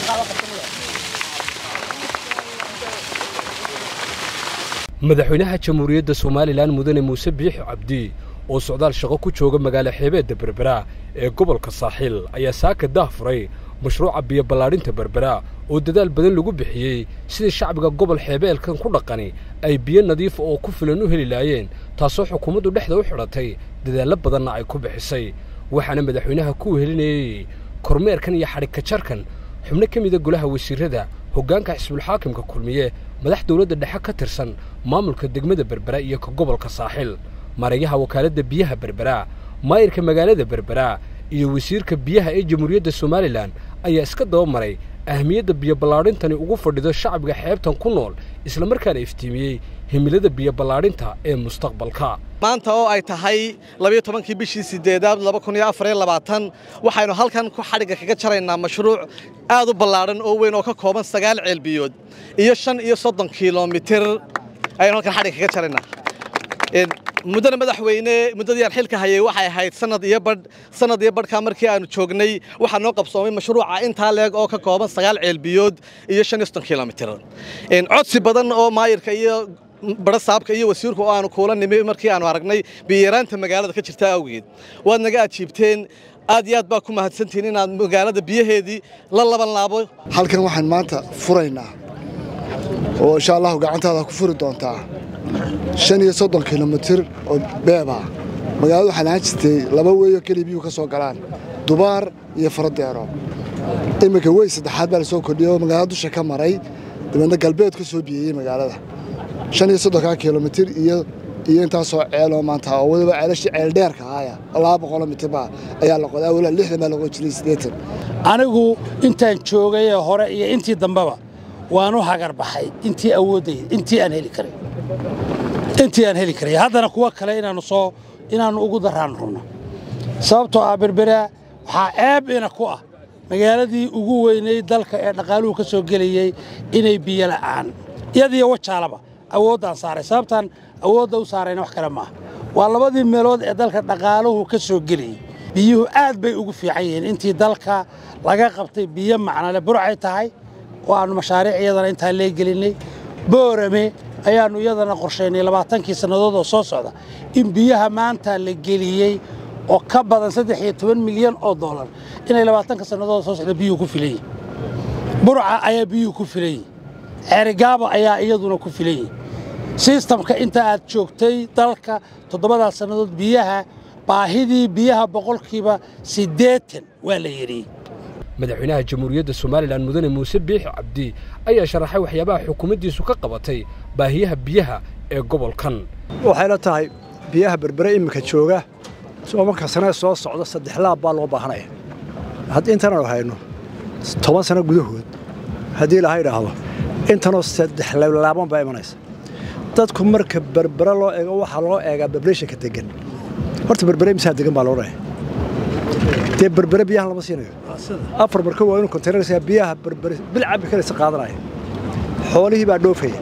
madaxweynaha jamhuuriyadda somalilan mudane muuse biixi cabdi oo socdaal shaqo ku jooga magaalo xeebeedda berbera ee gobolka saaxiil ayaa saaka daah furay mashruuca biyo ballaadhinta berbera oo dadaal badan lagu bixiyey sidii shacbiga gobol xeebeelkan ku dhaqani ay biyo nadiifa oo ku filan u heli laayeen taasoo xukuumaddu dhexda u xidhatay dadaallo badanna ay ku bixisay waxaana madaxweynaha ku wehelinayey kormeerkan iyo xadhigkajarkan xubno ka mida golaha wasiirrada hoggaanka xisbulxaakimka kulmiye madax dawladda dhexe ka tirsan maamulka degmada berbera iyo ka gobolka saaxiil marayaha wakaaladda biyaha berbera maayirka magaalada berbera iyo wasiirka biyaha ee jamhuuriyadda somalilan ayaa iska daba maray ahmiyadda biyo ballaadhintani ugu fadhido shacbiga xeebtan ku nool islamarkaana iftiimiyey himilada biyo ballaadhinta ee mustaqbalka maanta oo ay tahay labiyo tobankii bishii sideedaad laba kun iyo afar iyo labaatan waxaynu halkan ku xadhigga kaga jaraynaa mashruuc aad u ballaadhan oo weyn oo ka kooban sagaal ceelbiyood iyo shan iyo soddon kilomitir ayaynu halkan xadhigga kaga jaraynaa muddana madaxweyne muddadii aan xilka hayay waxay ahayd sanad iyo badh sanad iyo badhkaa markii aanu joognay waxaa noo qabsoomay mashruuca intaa leeg oo ka kooban sagaal ceelbiyood iyo shan iyo soddon kilomitir codsi badan oo maayirka iyo bara saabka iyo wasiirku oo aanu kuula nimi markii aanu aragnay biyaraanta magaalada ka jirta awgeed waad naga ajiibteen aad iyo aad baa ku mahadsantihiin inaad magaalada biyaheedii la laban laabo halkan waxaan maanta furaynaa oo insha allahu gacantaada ku furi doontaa shan iyo soddon kilomitir oo beeba magaalada waxaa lahaan jirtay laba weeyo keliya biyuhu ka soo galaan dubaar iyo faradeero iminka wey saddexaad baa la soo kordhiyey oo magaalada dusha ka maray dabeedna galbeed ka soo biyeeyey magaalada shan iyo soddonkaa kilomitir iyo iyo intaasoo ceeloo maanta oo weliba ceelashii ceeldheerka ahaya laba boqoloo mitirba ayaa la qoday awalaa lixdan baa la qodi jiray siddeetan anigu intaan joogayee hore iyo intii dambeba waan u hagar baxay intii awooddayda intii aan heli karay intii aan heli karay haddana kuwa kale inaannu soo inaannu ugu daraan rabno sababtoo ah berberaa waxaa ceeb ina ku ah magaaladii ugu weynay dalka ee dhaqaaluhu ka soo gelayey inay biyo la'aan iyadiyo wajaalaba awooddaan saaray sababtaan awoodda u saarayna wax kale maaha waa labadii meelood ee dalka dhaqaaluhu ka soo gelayey biyuhu aad bay ugu fiican yihiin intii dalka laga qabtay biyo macnale burcay tahay oo aannu mashaariic iyadana intaa leegelinnay boorame ayaannu iyadana qorshaynay labaatankii sannadood oo soo socda in biyaha maanta la geliyey oo ka badan saddex iyo toban milyan oo dollar inay labaatanka sannadood soo socda biyuhu ku filan yihin burca ayaa biyuhu ku filan yihin ceerigaaba ayaa iyaduna ku filan yihin sistamka inta aad joogtay dalka toddobadaas sannadood biyaha baahidii biyaha boqolkiiba siddeetan waa la yidhiyey madaxweynaha jamhuuriyadda somalilan mudane muuse biixi cabdi ayaa sharaxay waxyaabaha xukuumaddiisu ka qabatay baahiyaha biyaha ee gobolkan waxayla tahay biyaha berbere iminka jooga tobanka sanee soo socda saddex laab baa loo baahanaya haddii intananu hayno toban sano gudahood haddii ilaha idhaahdo intanoo saddex laaban baa imanaysa dadku marka berbere loo eego waxaa loo eegaa bableeshanka degan horta berbere misaa degan baa loo dhahay dee berbere biyahan lama siinayo afar marka waa inuu kontaynaraysaa biyaha berbere bil cabbi karaysa qaadanaya xoolihii baa dhoofaya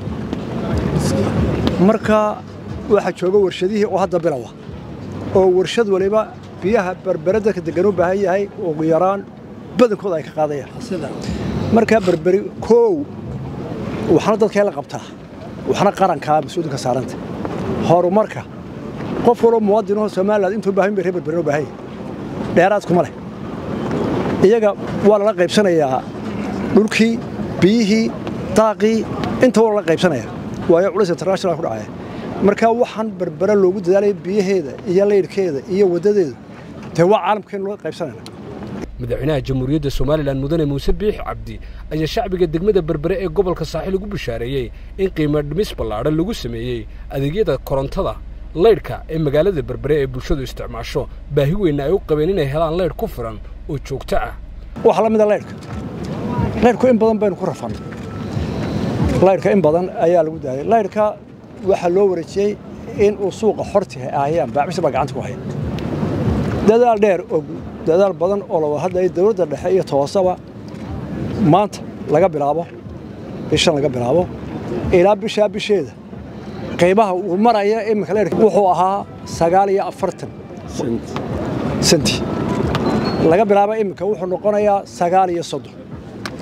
marka waxaa jooga warshadihii oo hadda bilowa oo warshad waliba biyaha berbere dadka degan u baahan yahay ugu yaraan badankooda ay ka qaadayaan markaa berberi koow waxna dadkee la qabtaa waxna qarankaa mas-uulka saaranta horumarka qof waloo muwaadinoo somaliland intuu baahan bay reer berberen u baahan yahay dheeraadkuma leh iyaga waa lala qaybsanayaa dhulkii biyihii daaqii inta waa lala qaybsanaya waayo culis international ku dhacaya markaa waxaan berbere loogu dadaalaya biyaheeda iyo laydhkeeda iyo waddadeeda dee waa caalamkeen loo qaybsanayna madaxweynaha jamhuuriyadda somalilan mudane muuse biixi cabdi ayaa shacbiga degmada berbere ee gobolka saaxiil ugu bishaareeyey in qiimo dhimis ballaadhan lagu sameeyey adeegyada korontada laydhka ee magaalada berbere ee bulshadu isticmaasho baahi weynna ay u qabeen inay helaan laydh ku filan oo joogto ah waxaa la mida laydhka laydhku in badan baynu ku rafannay laydhka in badan ayaa lagu daayay laydhka waxaa loo wareejiyey in uu suuqa xortiha ahayaan baacbisa baa gacanta ku haya dadaal dheer og dadaal badan oo laga hadlaya dowladda dhexe iyo toosaba maanta laga bilaabo bishan laga bilaabo ilaa bishaa bisheeda qaybaha uu maraya iminka leerka wuxuu ahaa sagaal iyo afartan senti laga bilaabo iminka wuxuu noqonayaa sagaal iyo soddon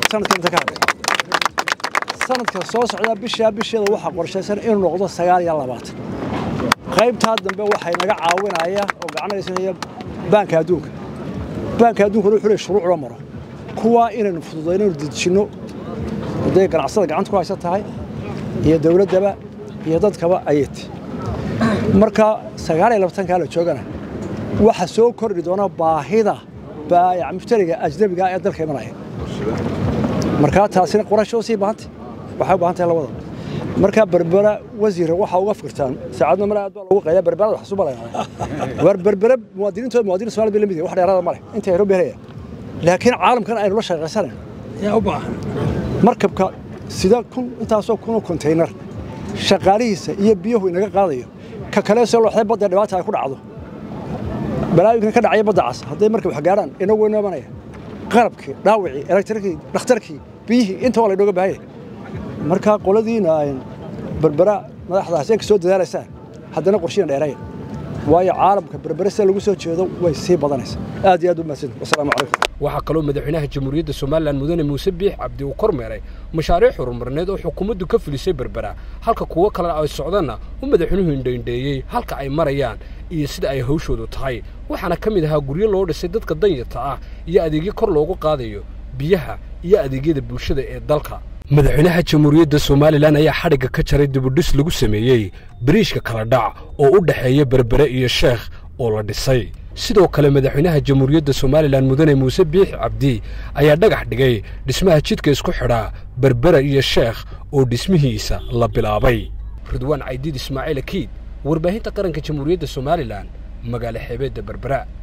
sanadka inta ka hadhay sanadka soo socdaa bishaa bisheeda waxaa qorshaysan inuu noqdo sagaal iyo labaatan qaybtaa dambe waxay naga caawinaya oo gacanaysanaya baanka adduunka baanka adduunkuna wuxuu leeyahay shuruuc loo maro kuwaa inaynu fududayno inaynu dedejinno hadday ganacsada gacanta ku haysan tahay iyo dowladdaba iyo dadkaba ayati marka sagaal iyo labaatankaa la joogana waxa soo kordhi doona baahida baayac mushtariga ajnabiga ee dalka imanaya markaa taasina qorasho sii baahantay waxay u baahan tahay labada markaa berbera wasiira waxaa uga fikirtaan saacadna male aad baa lagu qaydaa berberada wax suba lagaa war berbere muwaadiniintooda muwaadiniin Soomaali bay la mid yihiin wax dheeraada male inta Nairobi helaya laakiin caalamkan aynu la shaqaysanayno yaa u baahan markabka sida kun intaasoo kunoo konteynar shaqaalihiisa iyo biyuhu inaga qaadayo ka kale soo looxday badda dhibaata ay ku dhacdo balaayinkan ka dhacaya badda cas hadday markab wax gaaraan inagu waynu imanaya qalabkii dhaawicii elektrikii dhakhtarkii biyihii inta waa laynooga baahanya markaa qoladiina berbera madaxdaas ay ka soo dadaalaysaan haddana qorshiina dheeraya waayo caalamka berbere sida lagu soo jeedo way sii badanaysaa aad iyo aad u mahadsan wasalaamu calaykum waxaa kaloo madaxweynaha jamhuuriyadda somalilan mudane muuse biix cabdi uu kormeeray mashaariic horumarneed oo xukuumaddu ka filisay berbera halka kuwo kalena ay socdanna uu madaxweynuhu indhaindheeyey halka ay marayaan iyo sida ay hawshoodu tahay waxaana ka mid ahaa guryo loo dhisay dadka danyarta ah iyo adeegyo kor loogu qaadayo biyaha iyo adeegyada bulshada ee dalka madaxweynaha jamhuuriyadda somalilan ayaa xadhigga ka jaray dibudhis lagu sameeyey bariishka kala dhac oo u dhexeeya berbere iyo sheekh oo la dhisay sidoo kale madaxweynaha jamhuuriyadda somalilan mudane muuse biix cabdi ayaa dhagax dhigay dhismaha jidka isku xidhaa berbera iyo sheekh oo dhismihiisa la bilaabay ridwaan caydiid ismaaciil akiid warbaahinta qaranka jamhuuriyadda somalilan magaalo xeebeedda berbera